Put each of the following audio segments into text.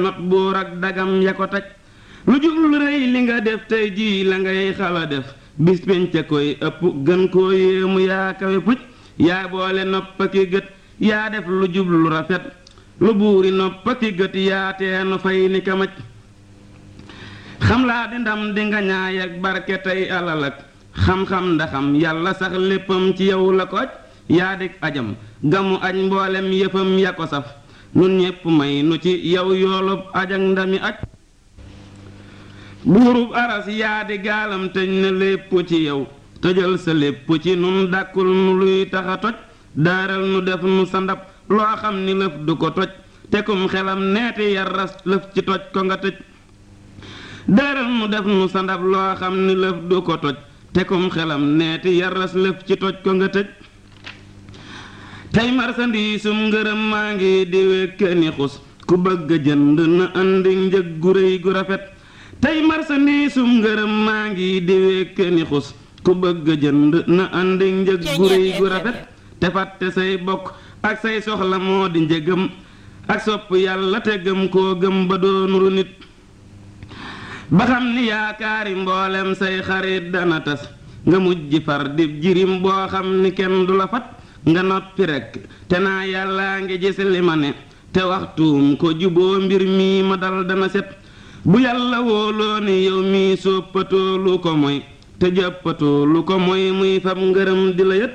not buur ak dagam ya ko taj lu jublu rëy li nga def tey jii la ngay xala def bis penca koy ëpp gën koo yéemu yaa kawe puj yaa boole noppa ki gët yaa def lu jublu rafet lu buuri noppa ki gët yaa teenu fay ni kamaj xam laa di ndam di nga ñaay ak barke tey alal ak xam-xam ndaxam yàlla sax léppam ci yow la ko aj yaa dik ajam gamu aj mboolem yëfam ya ko saf nun ñépp may nu ci yow yoolub aj ak ndami aj buurub aras yaa di gaalam tëj na lépp ci yow tëjal sa lépp ci nun dàkkul nu luy taxa toj daaral nu def nu sa ndab loo xam ni lëf du ko toj tekum xelam neeti yar ras lëf ci toj ko nga tëj daaral nu def nu sa ndab loo xam ni lëf du ko toj tekum xelam neeti yar ras lëf ci toj ko nga tëj tey marsandiisum ngërëm maa ngi di wékkani xus ku bëgg a jënd na andi njëg gu réy gu rafet tey marsandiisum ngërëm maa ngi di wékkani xus ku bëgg a jënd na andi njëg gu réy gu rafet te fàtte say bokk ak say soxla moo di njëgam ak sopp yàlla te gëm koo gëm ba doonuru nit ba xam ni yaakaari mboolem say xarit dana tas nga mujj far di jirim boo xam ni kenn du la fat nga noppi rekk te naa yàllaa ngi gis li ma ne te waxtuum ko juboo mbir mii ma dal dana set bu yàlla wóoloo ni yow mii soppatoo lu ko moy te jàppatoo lu ko moy muy fab ngërëm di la yët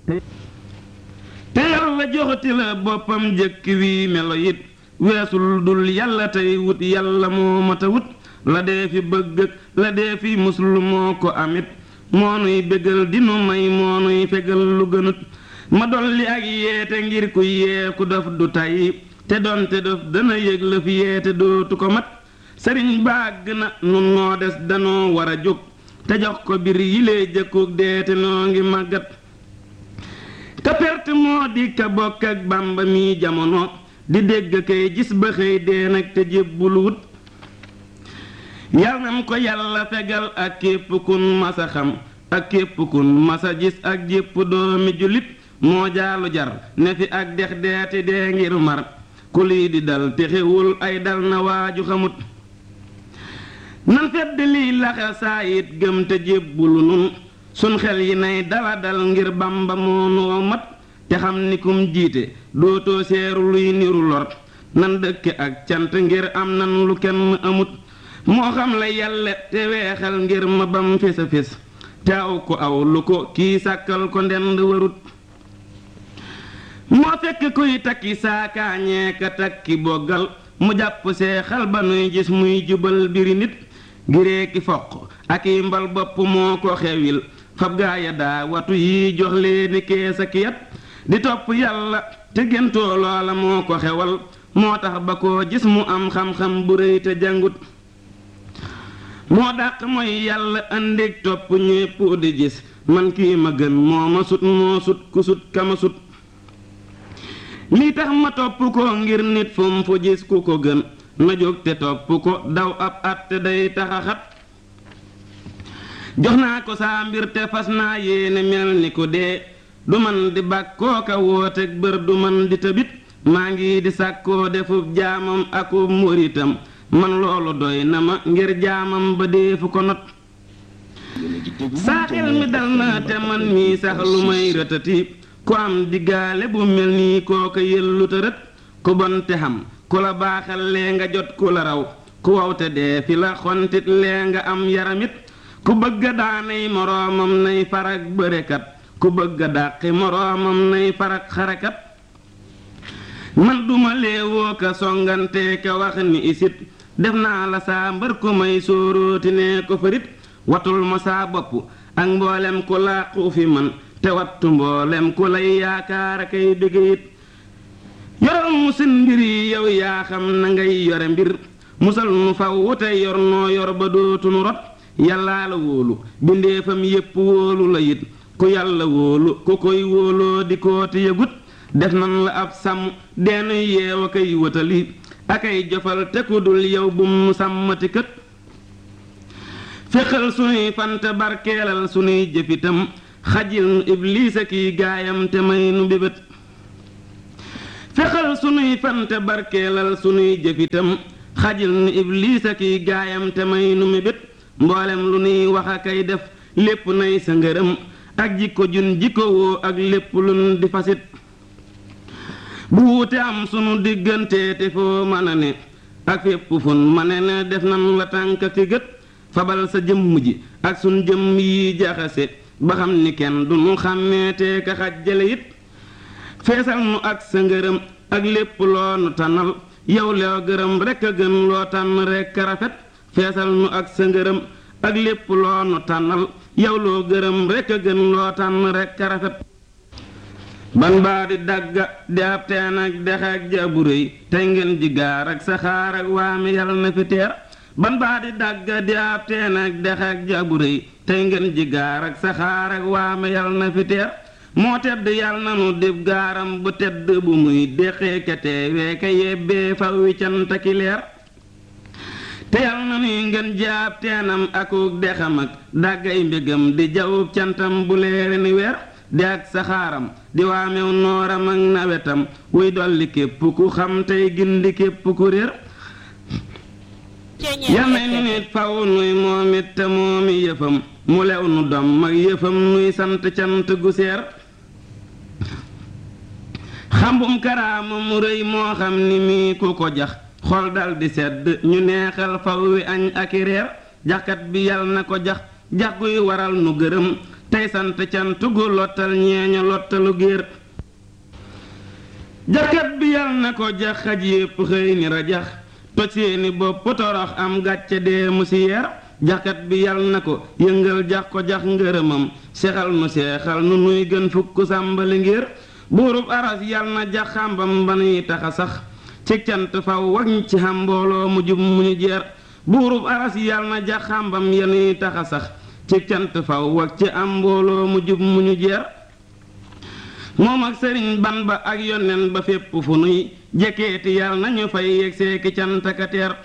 te yàlla joxati la boppam jëkk wii melo it weesul dul yàlla tey wut yàlla moo mata wut la dee fi bëgg ak la dee fi muslu moo ko amit moo nuy bégal dinu may moo nuy fegal lu gënut ma dolli ak yeete ngir ku yee ku dof du tàyyi te doonte dof dana yëg la fi yeete dootu ko mat sëriñ bàgg na nun noo des danoo war a jóg te jox ko bir yilee jëkkug deete noo ngi màggat ka perte moo di ka bokk ak bàmba mi jamono di dégg kay gis ba xëy dee nag te jébbulu wut yal nam ko yàlla fegal ak képp kun masa xam ak képp kun masa gis ak jépp doomi jullit moo jaalu jar ne fi ak dex deeti dee ngir mar ku lii di dal te xewul ay dal na waaju xamut nan fedd lii laxa saa it gëm te jébbulu nun sun xel yi nay dala dal ngir bamba moo noo mat te xam ni kum jiite dootoo seeru luy niru lor nan dëkke ak cant ngir am nan lu kenn amut moo xam la yàlla te weexal ngir ma bam fés a fés te aw ko aw lu ko kii sàkkal ko ndend warut moo fekk kuy takki saakaañee ka takki boggal mu jàpp seexal ba nuy gis muy jubal biri nit giree ki foq ak i mbal bopp moo ko xewil fab gaaya daa watu yi jox leeni kees ak yat di topp yàlla te géntoo loola moo ko xewal moo tax ba koo gis mu am xam-xam bu rëy te jàngut moo dàq mooy yàlla andig topp ñépp di gis man kii ma gën moo ma sut moo sut ku sut kama sut lii tax ma topp ko ngir nit fu mu fu gis ku ko gën na jóg te topp ko daw ab at te day taxaxat jox naa ko saa mbir te fas naa yéene mel ni ku dee du man di bàkkoo ka wooteeg bër du man di tëbit maa ngi di sàkkoo defub jaamam akub muritam man loolu doy na ma ngir jaamam ba deefu ko not saa xel mi dal na te man mii sax lu may rëtati ku am diggaale bu mel nii kooka yëllu te rët ku bon te xam ku la baaxal lee nga jot ku la raw ku waw te dee fi la xontit lee nga am yaramit ku bëgg a daanay moroomam nay farak bërekat ku bëgg a dàqi moroomam nay farak xarekat man duma léewoo ka songante ka wax ni isit def naa la saa mbër ku may sóoróoti ne ko farit watul ma saa bopp ak mboolem ku làqu fi man te wattu mboolem ku lay yaakaar a kay bëgg it yoral mu seen mbir yi yow yaa xam na ngay yore mbir musal nu faw wute yor noo yor ba dootunu rot yàllaa la wóolu bindeefam yépp wóolu la it ku yàlla wóolu ku koy wóoloo di kooti yëgut def nan la ab sàmm deenu yeew a koy wëtali akay jofal te ku dul yow bu mu sàmmati kët fexal sunuy fante barkeelal sunuy jëfitam xajil nu ibliis a kiy gaayam te may nu bébét fexal sunuy fante barkeelal sunuy jëfitam xajil nu ibliis ak i gaayam te may nu mébét mboolem lu nuy wax a kay def lépp nay sa ngërëm ak jikko jun jikko woo ak lépp lun di fasit bu wuute am sunu diggante te foo mën a ne ak fépp fun ma ne ne def nan la tànk ki gët fabal sa jëmm ji ak sun jëmm yi jaxase ba xam ni kenn du nu xàmmeete ka xajjale it feesal nu ak sa ngërëm ak lépp loo nu tànnal yow loo gërëm rekk a gën loo tànn rekk a rafet feesal nu ak sa ngërëm ak lépp loo nu tànnal yow loo gërëm rekk a gën loo tànn rekk a rafet ban baa di dagga di ab teen ak dex ak jabu réy tey ngeen ji gaar ak saxaar ak waame yal na fi teer ban baa di dagga di ab teen ak dex ak jabu réy tey ngeen ji gaar ak saxaar ak waame yal na fi teer moo tedd yal na nu dib gaaram bu tedd bu muy deqee ka teewee ka yebbee faw wi cant ki leer te yal na nuy ngeen jaab teenam akuk dexam ak dàggay mbégam di jawub cantam bu leere ni weer di ak saxaaram di waamew nooram ak nawetam wuy dolli képp ku xam tey gindi képp ku réer yal na nu nit faw nuy moom it te moomi yëfam mu lew nu dom ak yëfam nuy sant cant gu seer xambum karaama mu rëy moo xam ni mii ku ko jax xol dal di sedd ñu neexal faw wi añ ak i reer jaxkat bi yal na ko jax jax guy waral nu gërëm tey sant cant gu lottal ñeeño lottalu géer jaxkat bi yal na ko jax xaj yépp xëy ni rajax toj seeni bopp torox am gàcce dee mu si yeer jaxkat bi yal na ko yëngal jax ko jax ngërëmam sexal nu seexal nu nuy gën fukk sàmbali ngir buurub aras yal na jax xàmbam ba nuy taxa sax ci cant faw wañ ci xam mbooloo mu jub mu ñu jeer buurub aras yal na jax xàmbam ya nuy taxa sax ci cant faw wak ci am mbooloo mu jub mu ñu jeer moom ak sëriñ ban ba ak yonen ba fépp fu nuy jekkeeti yal nañu fay yegg seeki cant ka teer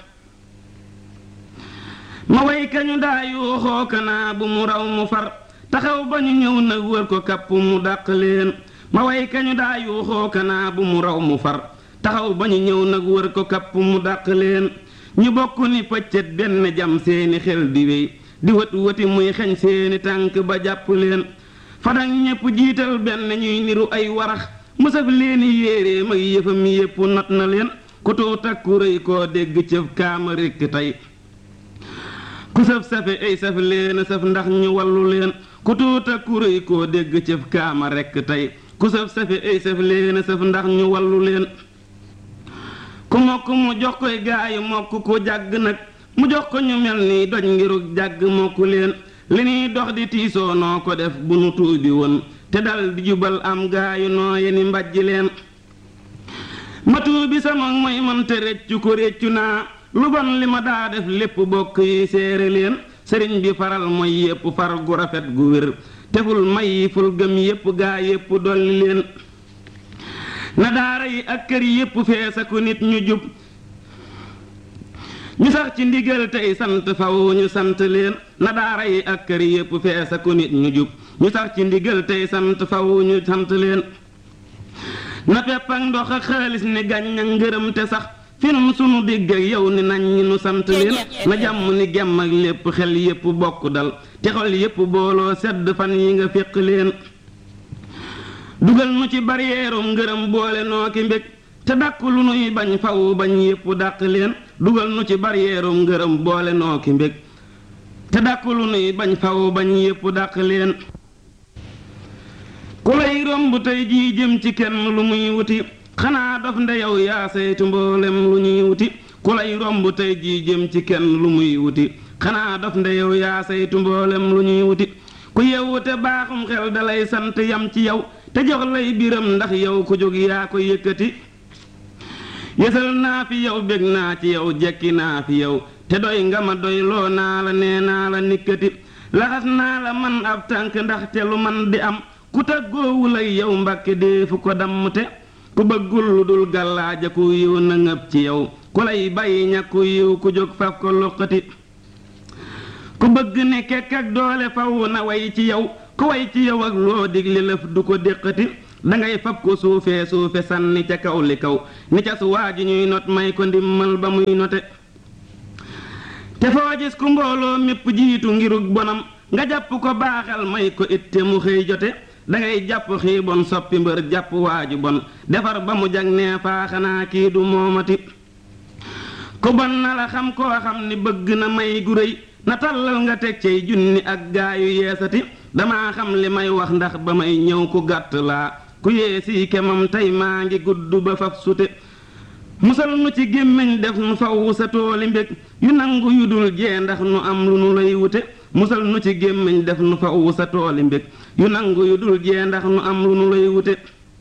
ma way kañu daa yuuxoo kanaa bu mu raw mu far taxaw ba ñu ñëw nag wër ko kapp mu dàq leen ma way kañu daa yuuxoo kanaa bu mu raw mu far taxaw ba ñu ñëw nag wër ko kapp mu dàq leen ñu bokk ni pëccët benn jam seeni xel di wéy di wët wëti muy xeñ seeni tànk ba jàpp leen fadak ñépp jiital benn ñuy niru ay warax mësaf leeni yéeree mag yëfam yépp not na leen ku tuut ak ku rëy koo dégg cëf kaama rekk tey ku saf safe ay saf leen saf ndax ñu wallu leen ku tuut ak ku rëy koo dégg cëf kaama rekk tey ku saf safe ay saf leen saf ndax ñu wallu leen ku mokk mu jox koy gaayu mokk ku jàgg nag mu jox ko ñu mel ni doj ngirug jàgg mokku leen li ñuy dox di tiisoo noo ko def bu nu tuubi woon te dal di jubal am gaayu noo yeni mbàjj leen ma tuubi sama mooy man te réccu ko réccu naa lu bon li ma daa def lépp bokk yi séere leen sëriñ bi faral mooy yépp far gu rafet gu wér teful may yi ful gëm yépp gaa yépp dolli leen na daara yi ak kër yépp feesa ku nit ñu jub ñu sax ci ndigal tey sant faw ñu sant leen na daara yi ak kër yépp feesa ku nit ñu jub ñu sax ci ndigal tey sant faw ñu sant leen na pepp ak ndox ak xaalis ni gàññ ak ngërëm te sax finum sunu digg ak yow ni nañ ñi nu sant leen na jàmm ni gemm ak lépp xel yépp bokk dal te xol yépp booloo sedd fan yi nga féq leen dugal nu ci baryeerum ngërëm boole noo ki mbég te dàkk lu nuy bañ faw bañ yépp dàq leen dugal nu ci baryeerum ngërëm boole noo ki mbég te dàkk lu nuy bañ faw bañ yépp dàq leen ku lay romb tey jii jëm ci kenn lu muy wuti xanaa dof nde yow yaa saytu mboolem lu ñuy wuti ku lay romb tey jii jëm ci kenn lu muy wuti xanaa dof nde yow yaa saytu mboolem lu ñuy wuti ku yewu te baaxum xel dalay sant yam ci yow te jox lay biram ndax yow ku jóg yaa ko yëkkati yësal naa fi yow bég naa ci yow jekki naa fi yow te doy nga ma doy loo naa la nee naa la nikkati laxas naa la man ab tànk ndax te lu man di am ku tàggoowul ak yow mbàkke dee fu ko dammte ku bëggul lu dul gàllaaja ku yiw na ngëb ci yow ku lay bàyyi ñàkku yiw ku jóg faf ko luqati ku bëgg ne kekk ak doole faw na way ci yow ku way ci yow ak loo digle lëf du ko déqati dangay fab ko suufee suufe sànni ca kaw li kaw ni ca su waa ji ñuy not may ko ndimmal ba muy note te foo gis ku mbooloo mépp jiitu ngirug bonam nga jàpp ko baaxal may ko itte mu xëy jote dangay jàpp xii bon soppi mbër jàpp waaju bon defar ba mu jag nee faa xanaa kii du moomati ku bon na la xam koo xam ni bëgg na may gu réy na tàllal nga teg cay junni ak gaayu yeesati damaa xam li may wax ndax ba may ñëw ku gàtt laa ku yeesii kemam tey maa ngi gudd ba faf sute musal nu ci gémmiñ def nu faw sa tooli mbég yu nangu yu dul jee ndax nu am lu nu lay wute musal nu ci gémmiñ def nu faw sa tooli mbég yu nangu yu dul jee ndax nu am lu nu lay wute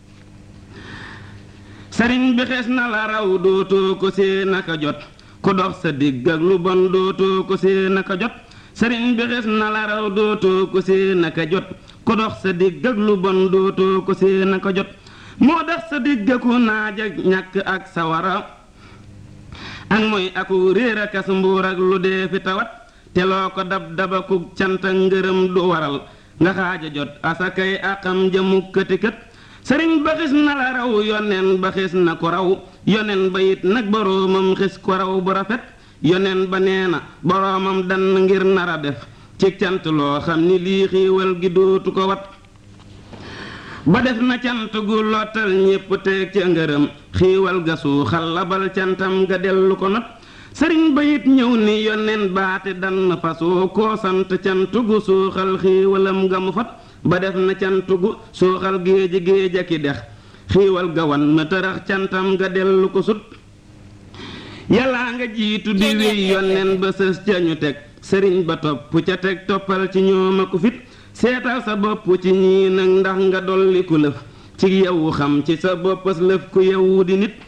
sëriñ bi xees na la raw dootoo ko see naka jot ku dox sa digg ak lu bon dootoo ko see naka jot sëriñ bi xees na la raw dootoo ko see naka jot ku dox sa digg ak lu bon dootoo ko see naka jot moo tax sa digg ku naaj ak ñàkk ak sawara ak mooy aku réer akas mbuur ak lu dee fi tawat te loo ko dab daba ku cant ak ngërëm du waral nga xaaja jot asakay akam jëmu këtikët sëriñ ba xis na la raw yoneen ba xis na ko raw yoneen ba it nag boroomam xis ko raw bu rafet yoneen ba nee na boroomam dann ngir nara def ci cant loo xam ni lii xiiwal gi dootu ko wat ba def na cant gu lottal ñépp teeg ca ngërëm xiiwal ga suuxal labal cantam ga dellu ko not sëriñ ba it ñëw ni yoneen baate dann fasoo koo sant cant gu suuxal xiiwalam ga mu fat ba def na cant gu suuxal géeji géej a ki dex xiiwal ga wan na tërax cantam ga dellu ko sut yàllaa nga jiitu di wéy yoneen ba sës ca ñu teg sëriñ ba topp ca teg toppal ci ñoom a ko fit seetal sa bopp ci ñii nag ndax nga dolli ku lëf ci yow xam ci sa boppas lëf ku yow di nit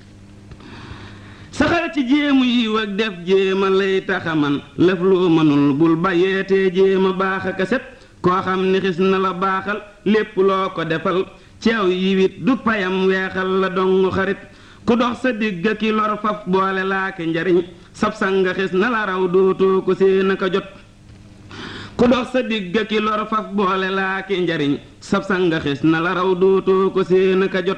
saxal ci jéemu yiw ak def jéema lay taxaman lëf loo mënul bul bàyyeetee jéema baax ak a set koo xam ni xis na la baaxal lépp loo ko defal ceew yiwit du payam weexal la dongu xarit ku dox sa digg ki lor faf boole laake njariñ sab sanga xis na la raw dootoo ko seen aka jot ku dox sa digg ki lor faf boole laake njariñ sab sanga xis na la raw dootoo ko seen aka jot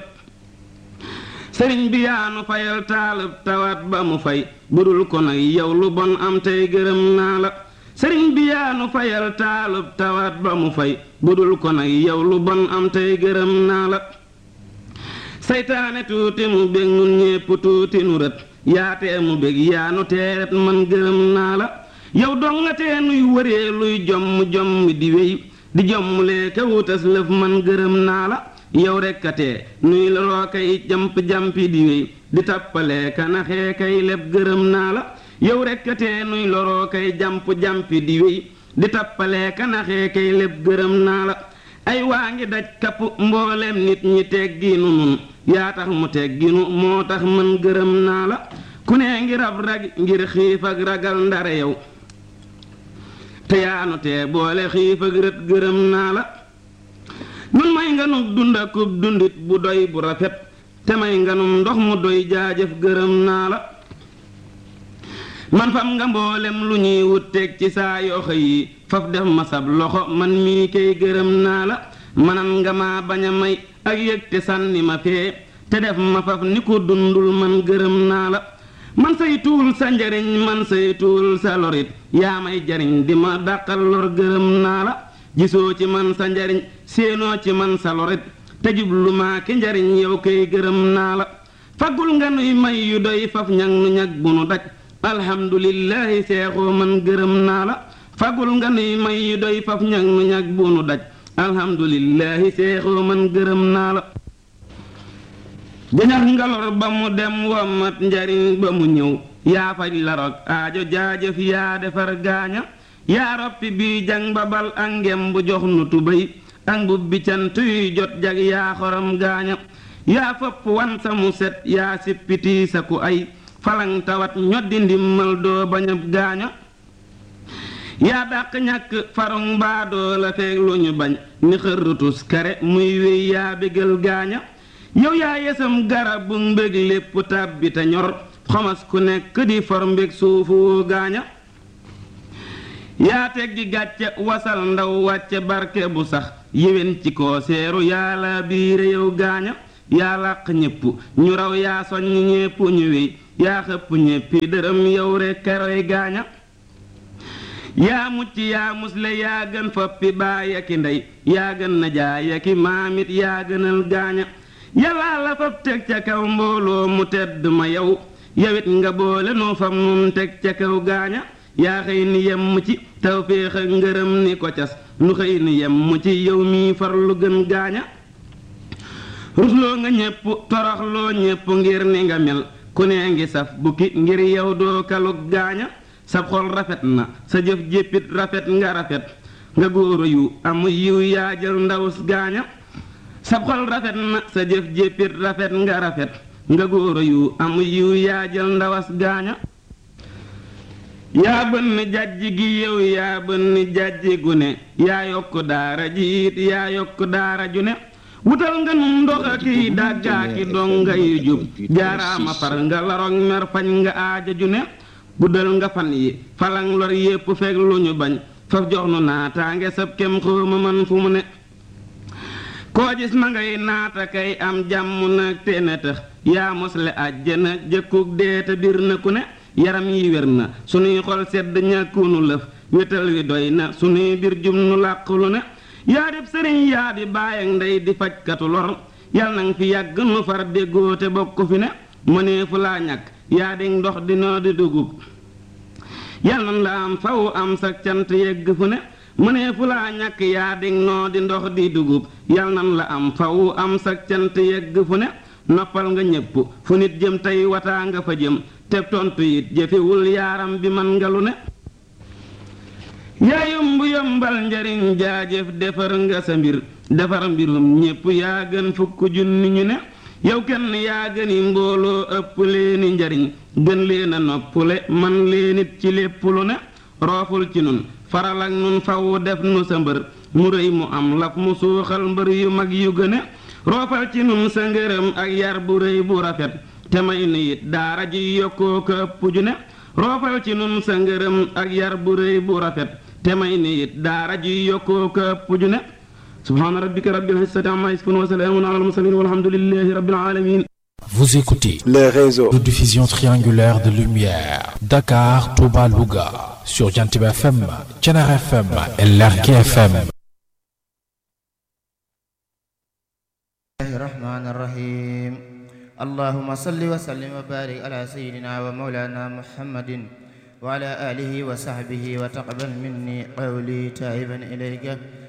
sëriñ bi yaanu fayal taalub tawaat ba mu fay budul ko nag yow lu bon am tey gërëm naa la sëriñ bi yaanu fayal taalub tawaat ba mu fay budul ko nag yow lu bon am tey gërëm naa la saytaane tuuti mu bég nun ñépp tuuti nu rët yaatee mu bég yaanu teeret man gërëm naa la yow dongatee nuy wëree luy jomm jomm di wéy di jommulee ka wutas lëf man gërëm naa la yow rekkatee nuy loroo kay jamp-jampi di wéy di tappalee ka naxee kay leb gërëm naa la yow rekkatee nuy loroo kay jamp-jampi di wéy di tappalee ka naxee kay leb gërëm naa la ay waa ngi daj kapp mboolem nit ñi tegginu nun yaa tax mu tegginu moo tax man gërëm naa la ku ne ngi rab rag ngir xiif ak ragal ndare yow te yaanu tee boole xiif ak rët gërëm naa la nun may nganum dund akub dundit bu doy bu rafet te may nganum ndox mu doy jaajëf gërëm naa la man fam nga mboolem lu ñuy wut teg ci saa yoxo yi faf def ma sab loxo man mii kay gërëm naa la manan nga ma bañ a may ak yëg te sànni ma fee te def ma faf ni ko dundul man gërëm naa la man say tuul sa njariñ man say tuul sa lorit yaa may jariñ di ma dàqal lor gërëm naa la gisoo ci man sa njariñ séenoo ci man sa lorit te jublu maa ki njariñ yow kay gërëm naa la faggul nga nuy may yu doy faf ñag nu ñag bu nu daj alhamdulillahi seexoo man gërëm naa la fagul nga nuy may yu doy faf ñag nu ñag bu nu daj alhamdulillahi seexoo man gërëm naa la jañax nga lor ba mu dem womat njariñ ba mu ñëw yaa faj la rog aajo jaajëf yaa defar gaaña yaa roppi bii jang babal ak ngem bu jox nu tubéy ak mbub bi cant yuy jot jag yaa xorom gaaña yaa fëpp wan sa mu set yaa sippiti sa ku ay falang tawat ñoddi ndimmal doo bañab gaaña yaa dàq ñàkk farung baadoo la feeg lu ñu bañ ni xërrutus kare muy wéy yaa bégal gaaña yow yaa yesam garab bu mbég lépp tàbbi te ñor xomas ku nekk di for mbég suufu woo gaaña yaa teggi gàcce wasal ndaw wàcce barke bu sax yéwén ci koo seeru yaa la biire yow gaaña yaa làq ñépp ñu raw yaa soññ ñépp ñu wéy yaa xëpp ñéppi dërëm yow rekk roy gaaña yaa mucc yaa musle yaa gën foppi baay aki ndey yaa gën na jaay aki maamit yaa gënal gaaña yàllaa la fab teg ca kaw mbooloo mu tedd ma yow yawit nga boole noo fam nun teg ca kaw gaaña yaa xëy ni yemm ci tawféex ak ngërëm ni ko cas nu xëy ni yemm ci yow mii farlu gën gaaña rusloo nga ñépp toroxloo ñépp ngir ni nga mel ku nee ngi saf bukki ngir yow doo kalug gaaña sab xol rafet na sa jëf jéppit rafet nga rafet nga góoro yu amu yiw yaa jël ndaw gaaña sab xol rafet na sa jëf jéppit rafet nga rafet nga góoro yu amu yiw yaa jël ndawas gaaña yaa bënn jàjj gi yow yaa bënn jàjj gu ne yaa yokk daara ji it yaa yokk daara ju ne wutal nga num ndox aki dàggaaki donga yu jub jaaraama far nga larog mer fañ nga aaja ju ne guddal nga fan yi falang lor yépp fekk lu ñu bañ faf jox nu naataange sab kem xóoma man fu mu ne koo gis ma ngay naata kay am jàmm nag te ne tax yaa mosle àjjana jëkkug dee te bir na ku ne yaram yi wér na sunuy xol sedd ñàkkunu lëf wétal wi doy na sunuy bir jum nu làqulu ne yaa dib sëriñ yaa di baay ak ndey di fajkatu lor yal nang fi yàgg nu far déggoo te bokk fi ne mëneefu laa ñàkk yaa di ndox di noo di dugub yal nan la am faw am sa cant yegg fu ne mëneefu laa ñàkk yaa di noo di ndox di dugub yal nan la am faw am sa cant yegg fu ne noppal nga ñépp fu nit jëm tey wataa nga fa jëm te tontu it jëfewul yaaram bi man nga lu ne yaa yomb yombal njariñ jaajëf defar nga sa mbir defar mbirum ñépp yaa gën fukk junni ñu ne yow kenn yaa gëni mbooloo ëpp leeni njariñ gën leen a noppule man leenit ci lépp lu ne rooful ci nun faral ak nun faw def nu sa mbër mu rëy mu am laf mu suuxal mbër yu mag yu gëne roofal ci nun sa ngërëm ak yar bu rëy bu rafet te may nu it daara ji yokkoo ko ëpp ju ne roofal ci nun sa ngërëm ak yar bu rëy bu rafet te may ni it daara ji yokkoo ko ëpp ju ne subhaana rabbika rabbil izzati amma yasifun wa salaamun ala al mursalin walhamdulillahi rabbil alamin Vous écoutez les réseaux de diffusion triangulaire de lumière Dakar, Touba, Louga sur Jantib FM, Thiénare FM et Lergui FM. الله الرحمن الرحيم اللهم صل وسلم وبارك على سيدنا ومولانا محمد وعلى آله وصحبه وتقبل مني قولي تائبا إليك